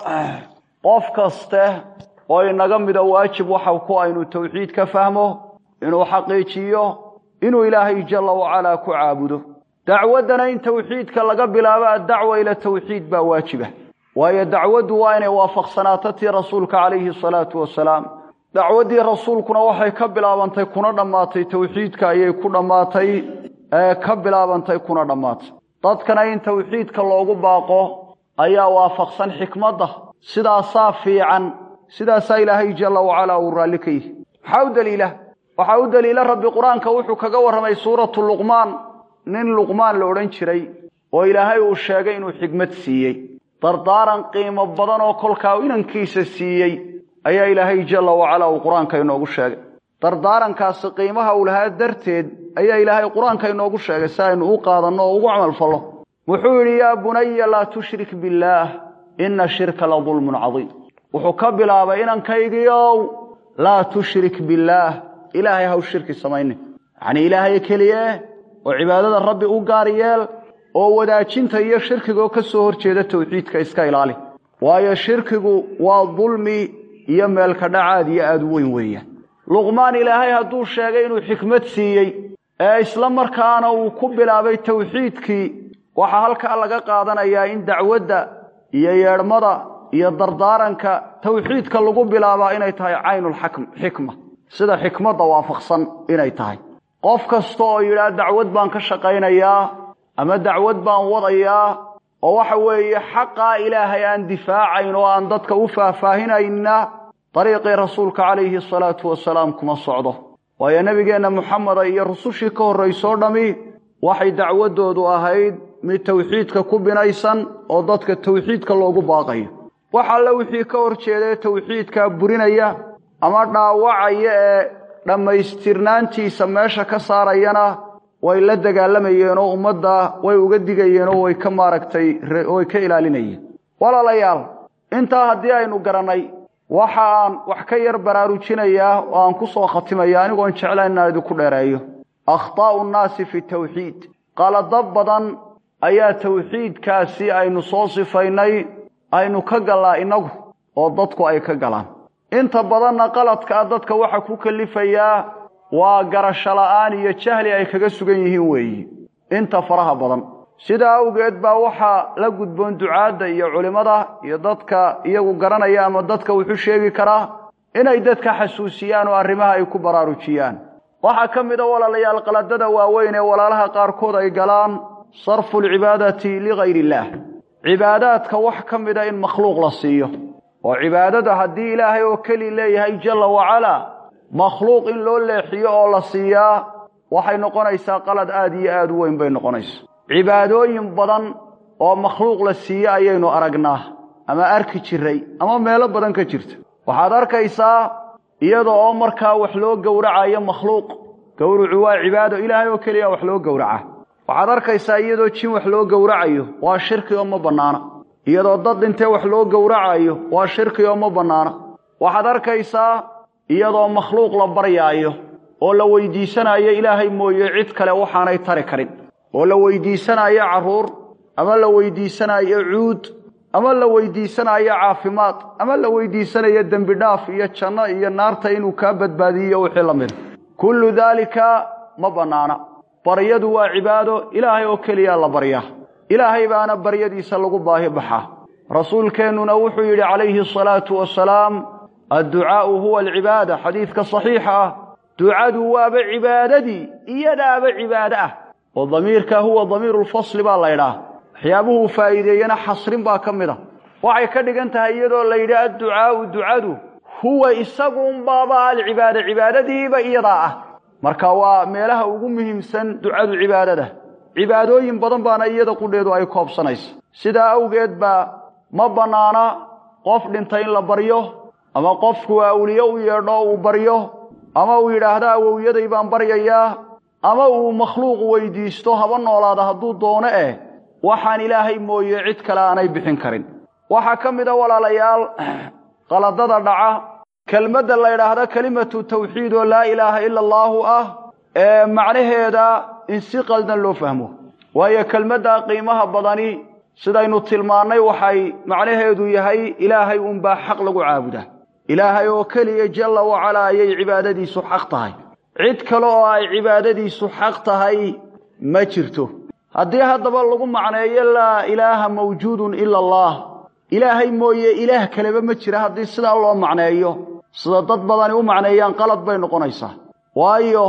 qof kaste oo inaga mida waajib waxa ku aynu tawxiid ka fahmo inuu xaqiijiyo inuu ilaahay jalla wacalaa ku caabudo dacwaddana in tawxiidka laga bilaabo addacwa ila tawxiid baa waajiba waayo dacwaddu waa inay waafaqsanaato tii rasuulka calayhi asalaatu wasalaam dacwaddii rasuulkuna waxay ka bilaabantay kuna dhammaatay tawxiidka ayay ku dhammaatay ee ka bilaabantay kuna dhammaatay dadkana in tawxiidka loogu baaqo ayaa waafaqsan xikmadda sidaasaa fiican sidaasaa ilaahay jalla wacalaa uu raalli ka yihi maxaa u daliila waxaa u daliila rabbi qur-aanka wuxuu kaga warramay suuratu luqmaan nin luqmaan la odhan jiray oo ilaahay uu sheegay inuu xikmad siiyey dardaaran qiimo badan oo kolkaa inankiisa siiyey ayaa ilaahay jalla wacalaa uu qur-aanka inoogu sheegay dardaarankaasi qiimaha uu lahaa darteed ayaa ilaahay qur-aanka inoogu sheegay si aynu u qaadanno oo ugu camalfallo wuxuu yidhi yaa bunaya laa tushrik billaah inna shirka la dulmun cadiim wuxuu ka bilaabay inankaygiiow laa tushrik billaah ilaahay haw shirki samaynin yacnii ilaahay keliye oo cibaadada rabbi u gaar yeel oo wadaajinta iyo shirkigoo ka soo hor jeeda tawxiidka iska ilaali waayo shirkigu waa dulmi iyo meelka dhacaad iyo aada u weyn weeyaan luqmaan ilaahay hadduu sheegay inuu xikmad siiyey ee isla markaana uu ku bilaabay tawxiidkii waxaa halkaa laga qaadanayaa in dacwadda iyo yeedhmada iyo dardaaranka tawxiidka lagu bilaabaa inay tahay caynulxikma sida xikmadda waafaqsan inay tahay qof kasta oo yidhaah dacwad baan ka shaqaynayaa ama dacwad baan wadayaa oo waxa weeye xaqaa ilaahay aan difaacayn oo aan dadka u faahfaahinayna dariiqii rasuulka calayhi asalaatu wasalaam kuma socdo waayo nebigeenna moxameda iyo rusushii ka horraysoo dhammi waxay dacwaddoodu ahayd mid tawxiidka ku binaysan oo dadka tawxiidka loogu baaqayo wax alle wixii ka hor jeedae tawxiidkaa burinaya ama dhaawacaya ee dhammaystirnaantiisa meesha ka saarayana way la dagaalamayeenoo ummadda way uga digayeenoo way ka maaragtay way ka ilaalinayeen walaalayaal intaa haddii aynu garannay waxa aan wax ka yar baraarujinayaa oo aan ku soo khatimaya anigoon jeclayn inaan idinku dheereeyo akhtaa'u nnaasi fi tawxiid qalado badan ayaa tawxiidkaasi aynu soo sifaynay aynu ka gallaa innagu oo dadku ay ka galaan inta badanna qaladkaa dadka waxa ku kalifayaa waa garasho la'aan iyo jahli ay kaga sugan yihiin weeyi inta faraha badan sidaa awgeed baa waxaa la gudboon ducaadda iyo culimmada iyo dadka iyagu garanaya ama dadka wuxuu sheegi karaa inay dadka xasuusiyaan oo arrimaha ay ku baraarujiyaan waxaa ka mid a walaalayaal qaladada waaweyn ee walaalaha qaarkood ay galaan sarfu alcibaadati ligayr illaah cibaadaadka wax ka mida in makhluuq la siiyo oo cibaadada haddii ilaahay oo keli leeyahay jalla wacalaa makhluuq in loo leexiyo oo la siiyaa waxay noqonaysaa qalad aad iyo aad u weyn bay noqonaysaa cibaadooyin badan oo makhluuq la siiye ayaynu aragnaa ama arki jiray ama meelo badan ka jirta waxaad arkaysaa iyada oo markaa wax loo gowracayo makhluuq gowrucu waa cibaado ilaahay oo keliya wax loo gowraca waxaad arkaysaa iyadoo jin wax loo gowracayo waa shirki oo ma bannaana iyadoo dad dhintee wax loo gowracayo waa shirki oo ma bannaana waxaad arkaysaa iyadoo makhluuq la baryaayo oo la weydiisanayo ilaahay mooye cid kale waxaanay tari karin oo la weydiisanayo carruur ama la weydiisanayo cuud ama la weydiisanayo caafimaad ama la weydiisanayo dembi dhaaf iyo janno iyo naarta inuu kaa badbaadiyo wixii la mida kullu daalika ma bannaana baryadu waa cibaado ilaahay oo keliya la baryaa ilaahay baana baryadiisa lagu baahi baxaa rasuulkeennuna wuxuu yidhi calayhi asalaatu wasalaam adducaa'u huwa alcibaada xadiidka saxiixa ah ducadu waaba cibaadadii iyadaaba cibaado ah oo damiirka huwa damiirulfasli baa laydhaah waxyaabuhuu faa'iideeyena xasrin baa ka mid a waxay ka dhigan tahay iyadoo la yidhi adducaa'u ducadu huwa isaguunbaaba alcibaada cibaadadiiba iyadaa ah marka waa meelaha ugu muhiimsan ducadu cibaadada cibaadooyin badan baana iyada qudheedu ay koobsanaysa sidaa awgeed baa ma bannaana qof dhintay in la baryo ama qofku awliye u yeedho uu baryo ama uu yidhaahdo awowyaday baan baryayaa ama uu makhluuq weydiisto haba noolaada hadduu doono eh waxaan ilaahay mooye cid kale aanay bixin karin waxaa ka mid a walaalayaal qaladada dhaca kelmadda la ydhaahdo kelimatu tawxiid oo laa ilaaha ila allaahu ah ee macnaheeda in si qaldan loo fahmo waayo kelmadda qiimaha badani sidaynu tilmaannay waxay macnaheedu yahay ilaahay unbaa xaq lagu caabudaa ilaahay oo keliya jalla wacalaa ayay cibaadadiisu xaq tahay cid kale oo ay cibaadadiisu xaq tahay ma jirto haddii haddaba lagu macneeyo laa ilaaha mawjuudun ila allah ilaahay mooye ilaah kaleba ma jira haddii sidaa loo macneeyo sida dad badani u macneeyaan qalad bay noqonaysaa waayo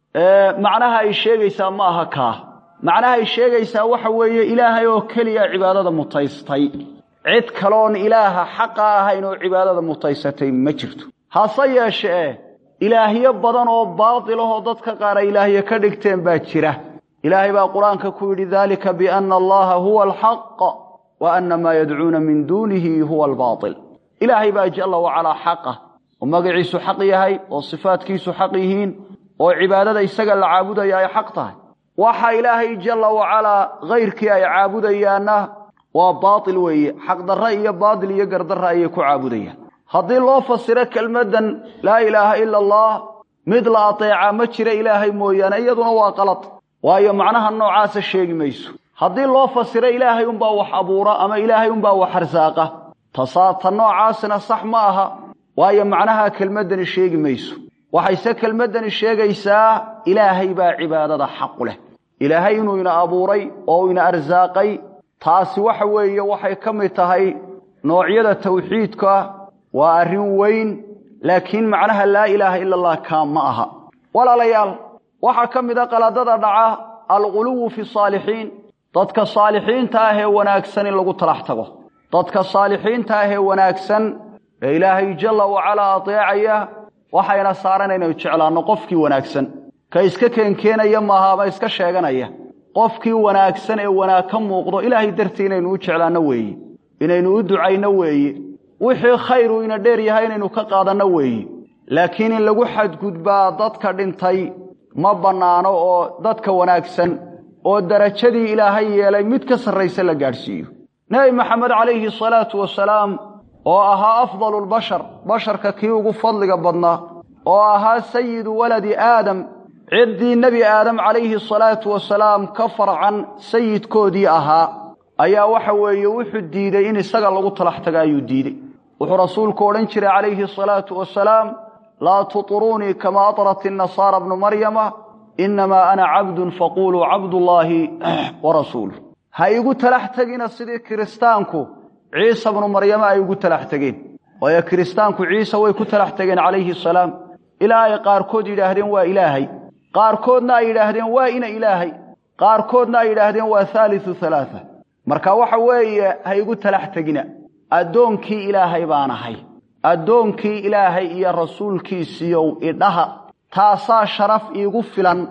macnaha ay sheegaysaa ma aha kaa macnaha ay sheegaysaa waxa weeye ilaahay oo keliya cibaadada mutaystay cid kaloon ilaaha xaqa ahayn oo cibaadada mutaysatay ma jirto hase yeeshee ilaahyo badan oo baatilahoo dadka qaar ay ilaahyo ka dhigteen baa jira ilaahay baa qur-aanka ku yidhi dalika biana allaha huwa alxaq wa ana maa yadcuuna min duunihi huwa albaatil ilaahay baa jalla wacalaa xaqa oo magaciisu xaq yahay oo sifaadkiisu xaq yihiin oo cibaadada isaga la caabudaya ay xaq tahay waxa ilaahay jalla wacalaa hayrkii ay caabudayaanna waa baatil weeye xaqdarre iyo baatil iyo gardarre ayay ku caabudayaan haddii loo fasiro kelmaddan laa ilaaha ila allah mid la ateecaa ma jira ilaahay mooyaane iyaduna waa qalad waayo macnaha noocaasa sheegi mayso haddii loo fasiro ilaahay unbaa wax abuura ama ilaahay unbaa wax arsaaqa tasaata noocaasina sax ma aha waayo macnaha kelmaddani sheegi mayso waxayse kelmaddani sheegaysaa ilaahay baa cibaadada xaqu leh ilaahay inuu ina abuuray oo ina arsaaqay taasi waxa weeye waxay ka mid tahay noocyada tawxiidka waa arrin weyn laakiin macnaha laa ilaaha ila allah kaa ma aha walaalayaal waxaa ka mid a qaladada dhaca alghuluwu fi saalixiin dadka saalixiinta ah ee wanaagsan in lagu talax tago dadka saalixiinta ah ee wanaagsan ee ilaahay jalla wacalaa ateecaya waxayna saaran inaynu jeclaanno qofkii wanaagsan ka iska keenkeenaya maaha ama iska sheeganaya qofkii wanaagsan ee wanaag ka muuqdo ilaahay dartii inaynu u jeclaanno weeye inaynu u ducayno weeye wixii khayru ina dheer yahay inaynu ka qaadanno weeye laakiin in lagu xadgudbaa dadka dhintay ma bannaano oo dadka wanaagsan oo darajadii ilaahay yeelay mid ka sarraysa la gaadhsiiyo nebi maxamed calayhi salaatu wasalaam oo ahaa afdalu lbashar basharka kii ugu fadliga badnaa oo ahaa sayidu waladi aadam ciddii nebi aadam calayhi salaatu wasalaam ka farcan sayidkoodii ahaa ayaa waxa weeye wuxuu diidey in isaga lagu talax taga ayuu diidey wuxuu rasuulku odhan jiray calayhi salaatu wasalaam laa tuطruunii kama aطrat الnasaara bnu maryama inamaa ana cabdun faquluu cabdullaahi warasuuluh ha igu talax tegina sidii kiristaanku ciisa bnu maryama ay ugu talax tegeen waayo kiristaanku ciise way ku talax tegeen calayhi salaam ilaa ay qaarkood yidhaahdeen waa ilaahay qaarkoodna ay yidhaahdeen waa ina ilaahay qaarkoodna ay yidhaahdeen waa haaliu halaaa marka waxa weeye ha igu talax tegina addoonkii ilaahay baan ahay addoonkii ilaahay iyo rasuulkiisiiyow idhaha taasaa sharaf iigu filan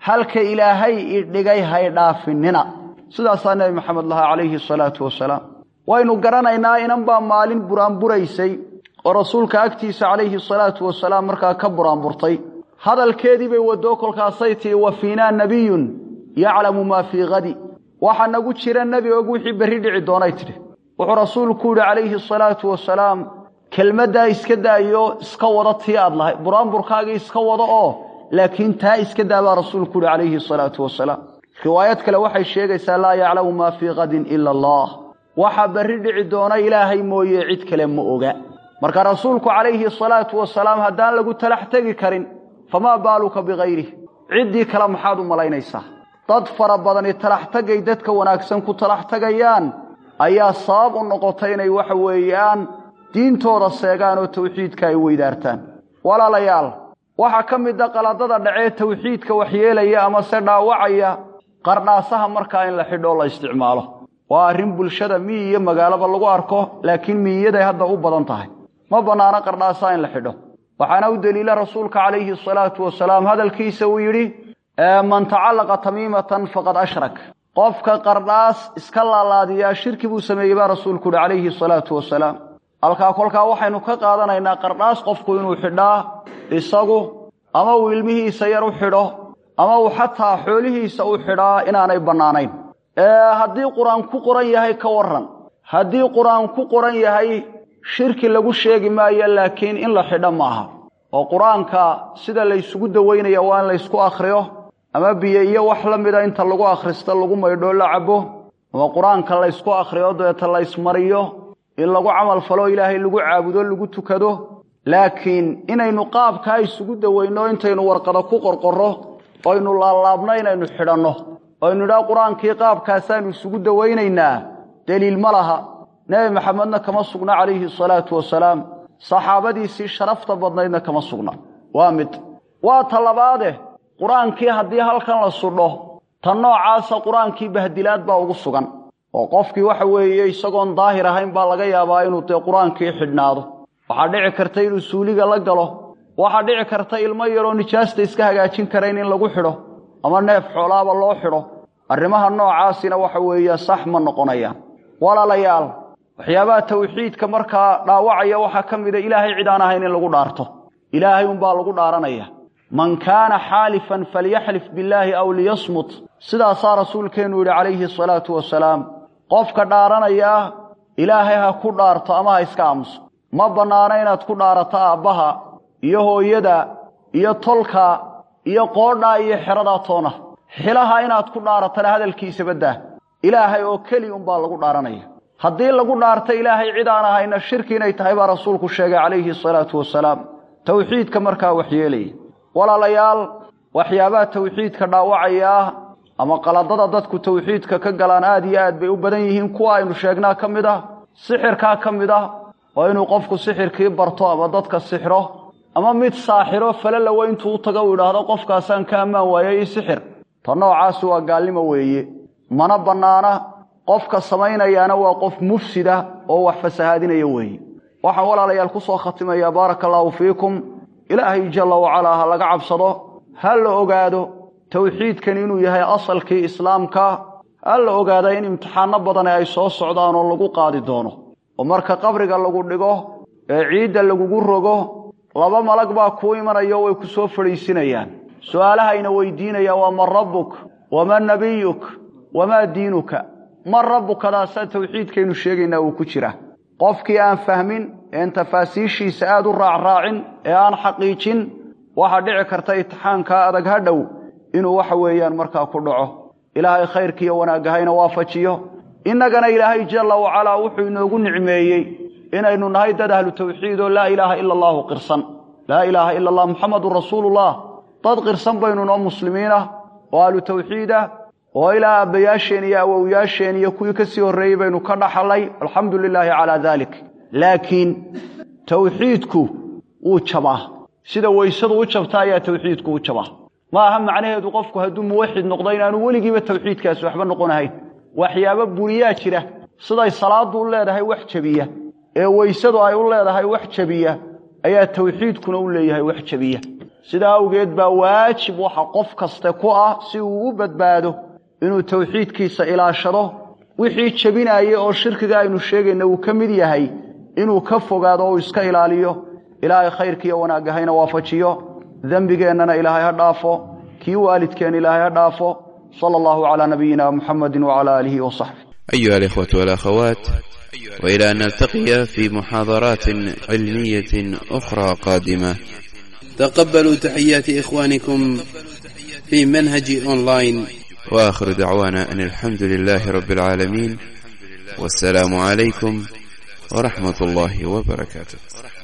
halka ilaahay idhigay hay dhaafinina sidaasaa nebi maxamed lahaa calayhi salaatu wasalaam waynu garanaynaa inan baa maalin buraanburaysay oo rasuulka agtiisa calayhi salaatu wasalaam markaa ka buraanburtay hadalkeedii bay waddo kolkaasay tihi wa fiinaa nebiyun yaclamu maa fii hadi waxaa nagu jira nebi og wixii berri dhici doonay tidhi wuxuu rasuulku yidhi calayhi asalaatu wasalaam kelmaddaa iska daayo iska wada tii aad lahay buraanburkaagii iska wada oo laakiin taa iska daa baa rasuulku yidhi calayhi asalaatu wasalaam riwaayad kale waxay sheegaysaa laa yaclamu maa fii kadin ila allah waxaa berri dhici doona ilaahay mooye cid kale ma oga marka rasuulku calayhi asalaatu wasalaam haddaan lagu talax tegi karin famaa baaluka bigayrih ciddii kale maxaad u malaynaysaa dad fara badani talax tagay dadka wanaagsan ku talax tagayaan ayaa sabab u noqotay inay waxa weeyaan diintooda seegaan oo tawxiidka ay weydaartaan walaalayaal waxaa ka mid a qaladada dhacee tawxiidka waxyeelaya ama se dhaawacaya qardhaasaha markaa in la xidhoo la isticmaalo waa arrin bulshada miyi iyo magaalaba lagu arko laakiin miyiyaday hadda u badan tahay ma bannaano qardhaasaha in la xidho waxaana u deliila rasuulka calayhi asalaatu wasalaam hadalkiisa uu yidhi man tacallaqa tamiimatan faqad ashrak qofka qardhaas iska laalaadiyaa shirki buu sameeyey baa rasuulku uhi calayhi asalaatu wasalaam halkaa kolkaa waxaynu ka qaadanaynaa qardhaas qofku inuu xidhaa isagu ama uu ilmihiisa yar u xidho ama uu xataa xoolihiisa u xidhaa inaanay bannaanayn haddii qur-aan ku qoran yahay ka warran haddii qur-aan ku qoran yahay shirki lagu sheegi maayo laakiin in la xidho maaha oo qur-aanka sida laysugu dawaynaya waa in laysku akhriyo ama biyo iyo wax la mida inta lagu akhristo lagu maydhoo la cabo ama qur-aanka laysku akhriyo dabeeta laysmariyo in lagu camal falo ilaahay lagu caabudo lagu tukado laakiin inaynu qaabkaa isugu dawayno intaynu warqada ku qorqorro oynu laalaabno inaynu xidhanno oynu idhaa qur-aankii qaabkaasaanu isugu dawaynaynaa deliil ma laha nebi maxamedna kama sugna calayhi asalaatu wasalaam saxaabadiisii sharafta badnaydna kama sugna waa mid waa ta labaade qur-aankii haddii halkan la sudho tan noocaasa qur-aankii bahdilaad baa ugu sugan oo qofkii waxa weeye isagoon daahir ahayn baa laga yaabaa inuu dee qur-aankii xidhnaado waxaa dhici karta inuu suuliga la galo waxaa dhici karta ilmo yaroo nijaasta iska hagaajin karayn in lagu xidho ama neef xoolaaba loo xidho arrimaha noocaasina waxa weeye sax ma noqonayaan walaalayaal waxyaabaha tawxiidka markaa dhaawacaya waxaa ka mida ilaahay cid aan ahayn in lagu dhaarto ilaahay unbaa lagu dhaaranaya man kaana xaalifan falyaxlif billaahi aw liyasmut sidaasaa rasuulkeennu yidhi calayhi asalaatu wasalaam qofka dhaaranayaa ilaahay ha ku dhaarto ama ha iska aamuso ma bannaano inaad ku dhaarato aabbaha iyo hooyada iyo tolka iyo qoodhaa iyo xeradaa toona xilaha inaad ku dhaaratana hadalkiisa baddaa ilaahay oo keli unbaa lagu dhaaranaya haddii lagu dhaarta ilaahay cid aan ahayna shirki inay tahay baa rasuulku sheegay calayhi asalaatu wasalaam tawxiidka markaa waxyeelaya walaalayaal waxyaabaha tawxiidka dhaawacayaa ama qaladada dadku tawxiidka ka galaan aad iyo aad bay u badan yihiin kuwa aynu sheegnaa ka mid ah sixirkaa ka mid ah oo inuu qofku sixirkii barto ama dadka sixro ama mid saaxiro falalowa intuu u tago uu idhaahdo qofkaasaan ka ammaan waayay i sixir ta noocaasi waa gaalnimo weeye mana bannaana qofka samaynayaana waa qof mufsida oo wax fasahaadinaya weeye waxaan walaalayaal ku soo khatimayaa baaraka allaahu fiikum ilaahay jalla wacalaa ha laga cabsado ha la ogaado tawxiidkan inuu yahay asalkii islaamka ha la ogaada in imtixaano badane ay soo socdaan oo lagu qaadi doono oo marka qabriga lagu dhigo ee ciidda lagugu rogo laba malag baa kuu imanayo way ku soo fadhiisinayaan su'aalahayna weydiinayaan waa man rabbuk waman nabiyuk wamaa diinuka man rabbukadaasaa tawxiidkaynu sheegaynaa uu ku jira qofkii aan fahmin een tafaasiishiisa aad u raacraacin ee aan xaqiijin waxaa dhici karta itixaankaa adag ha dhow inuu waxa weeyaan markaa ku dhaco ilaahay khayrkiiyo wanaagahayna waafajiyo innagana ilaahay jalla wacalaa wuxuu inoogu nicmeeyey inaynu nahay dad ahlu tawxiid oo laa ilaaha ila allaahu qirsan laa ilaaha ila allah muxamadun rasuulullah dad qirsan baynu noo muslimiin ah oo ahlu tawxiid ah oo ilaa aabbayaasheen iyo awowyaasheen iyo kuwii ka sii horreeyey baynu ka dhaxalay alxamdu lilaahi calaa daalik laakiin tawxiidku wuu jabaa sida weysadu u jabta ayaa tawxiidku u jabaa ma aha macnaheedu qofku hadduu muwaxid noqdo inaanu weligiiba tawxiidkaasi waxba noqonahayn waxyaabo buriyaa jira siday salaaddu u leedahay wax jebiya ee weysadu ay u leedahay wax jebiya ayaa tawxiidkuna u leeyahay wax jebiya sidaa awgeed baa waajib waxa qof kaste ku ah si uu u badbaado inuu tawxiidkiisa ilaashado wixii jebinaya oo shirkiga aynu sheegayna uu ka mid yahay inuu ka fogaado oo uu iska ilaaliyo ilaahay khayrkiiyo wanaagga hayna waafajiyo dembigeennana ilaahay ha dhaafo kii waalidkeen ilaahay ha dhaafo sala allahu calaa nabiyina muxamedi wacala aalihi wasaxbi أيها الإخوة والأخوات وإلى أن نلتقي في محاضرات علمية أخرى قادمة تقبلوا تحيات إخوانكم في منهج أونلاين وآخر دعوانا أن الحمد لله رب العالمين والسلام عليكم ورحمة الله وبركاته